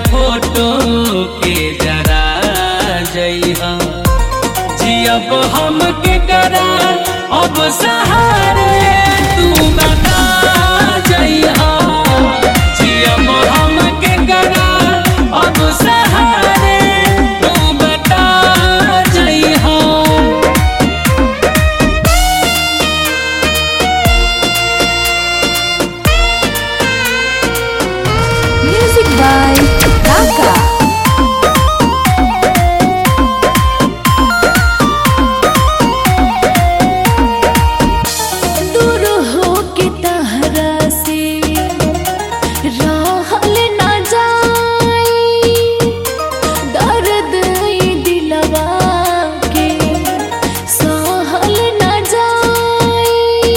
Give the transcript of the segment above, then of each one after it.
Photo के जरा जइहा जियब हम के करा अब सहारे तू बता जइहा जियब हम के करा अब सहारे तू बता जइहा Music by Kaka. दूर हो के तहरा से रहल ना जाई दर्द ई दिलवा के सहल ना जाई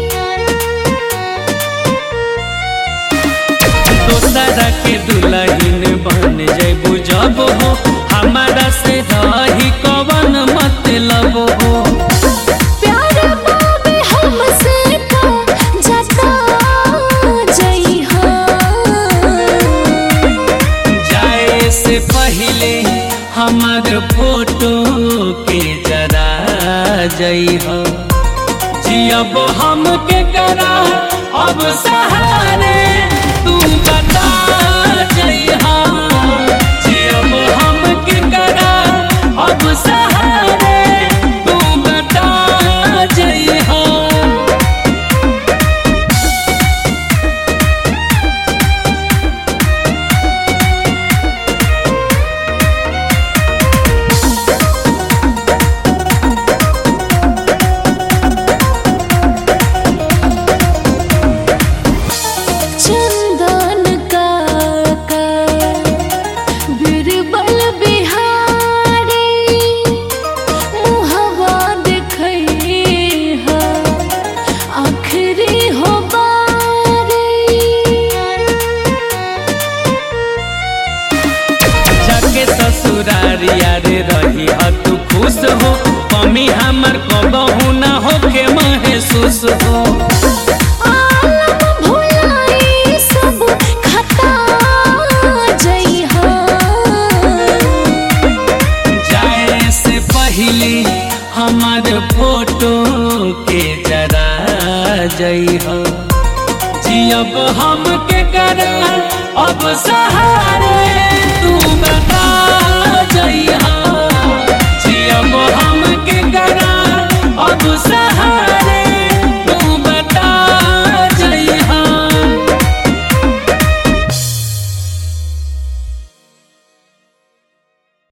दोसरा के दुल्हन बन जैबू जब हो हमारा से रही कवन मतलब हो प्यार बाबे हमसे का जता जइहा जाए से पहले हमार फोटो के जरा जइह जियब हम के करा अब सहारे तू बता जइह जियब हम के करा अब सहारे तू बता जइह चंदन का का बिरबल बिहारी मुहवा देखै हा आखिरी हो बारी जाके ससुरारिया रे रही ह तू खुश हो कमी हमर कबहू ना होके महसूस हो आलम भुलाई सब खता जइहा जाए से पहले हमार फोटो के जरा जइह जियब हम के करा अब सहारे